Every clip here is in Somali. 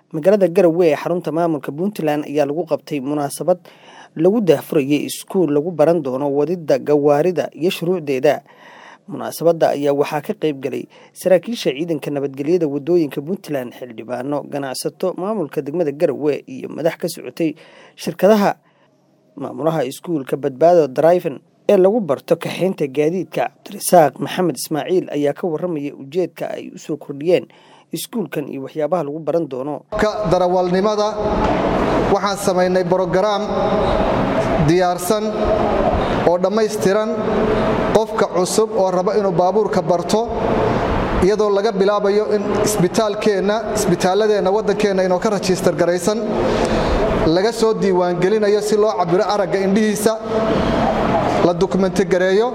magaalada garowe ee xarunta maamulka puntland ayaa lagu qabtay munaasabad lagu daahfurayay iskuul lagu baran doono wadida gawaarida iyo shuruucdeeda munaasabadda ayaa waxaa ka qayb galay saraakiisha ciidanka nabadgelyada wadooyinka puntland xildhibaano ganacsato maamulka degmada garowe iyo madax ka socotay shirkadaha maamulaha iskuulka badbaado driven ee lagu barto kaxeynta gaadiidka cabdirasaaq maxamed ismaaciil ayaa ka waramaya ujeedka ay usoo kordhiyeen iskuulkan iyo waxyaabaha lagu baran doono darawalnimada waxaan samaynay brogaraam diyaarsan oo dhammaystiran qofka cusub oo raba inuu baabuurka barto iyadoo laga bilaabayo in isbitaalkeenna isbitaalladeenna waddankeenna inoo ka rajistar garaysan laga soo diiwaangelinayo si loo cabiro aragga indhihiisa la dukumenti gareeyo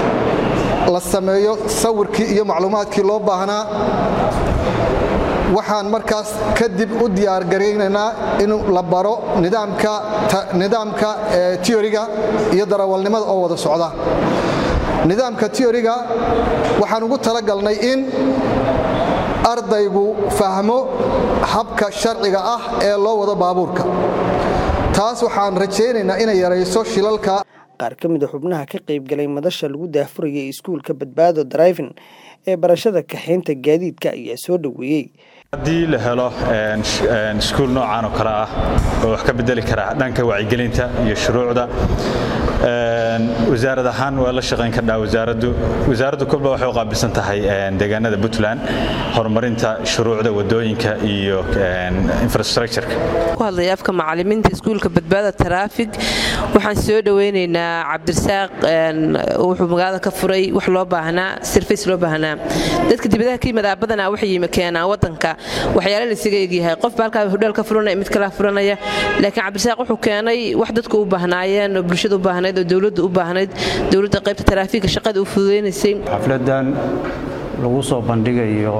la sameeyo sawirkii iyo macluumaadkii loo baahnaa waxaan markaas kadib u diyaargaraynaynaa in la baro nidaamka tiyoriga iyo darawalnimada oo wada socda nidaamka tiyoriga waxaan ugu talagalnay in ardaygu fahmo habka sharciga ah ee loo wado baabuurka taas waxaan rajaynaynaa inay yarayso shilalka qaar ka mida xubnaha ka qaybgalay madasha lagu daahfurayay iskuulka badbaado drivin ee barashada kaxeynta gaadiidka ayaa soo dhoweeyey haddii la helo iskuul noocan oo kale ah oo wax ka bedeli kara dhanka wacyigelinta iyo shuruucda wasaarad ahaan waa la shaqayn kardhaa wasaaraddu wasaaraddu kolba waxay u qaabilsan tahay deegaanada puntland horumarinta shuruucda wadooyinka iyo infrastructureka ku hadlaya afka macalimiinta iskuulka badbaada taraafig waxaan soo dhoweynaynaa cabdirasaaq wuxuu magaalada ka furay wax loo baahnaa sirfays loo baahnaa dadka dibadaha ka yimadaa badanaa waxay yimi keenaan wadanka waxyaala laysaga egyahay qofba halkaa hodheel ka furanaya mid kalaa furanaya laakiin cabdirasaaq wuxuu keenay wax dadku u baahnaayeen oo bulshada u baahnayd oo dowladda u baahnayd dowladda qaybta taraafiga shaqada u fududaynaysay xafladan lagu soo bandhigayo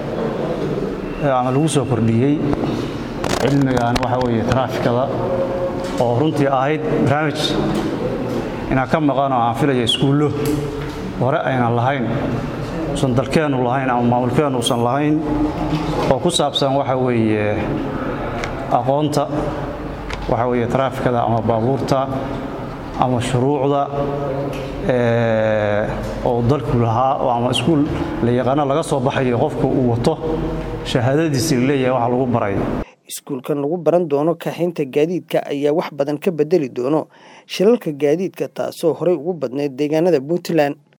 ama lagu soo kordhiyey cilmigan waxa weeye taraafikada oo runtii ahayd barnaamij inaan ka maqanoo aan filaya iskuullo hore aynan lahayn usan dalkeennu lahayn ama maamulkeennu usan lahayn oo ku saabsan waxa weeye aqoonta waxa weeye taraafikada ama baabuurta ama shuruucda oo dalku lahaa ama iskuul la yaqaano laga soo baxayo qofka uu wato shahaadadiisii laleeyahay waxa lagu baray iskuulkan lagu baran doono kaxaynta gaadiidka ayaa wax badan ka bedeli doono shilalka gaadiidka taasoo horey ugu badnayd deegaanada puntland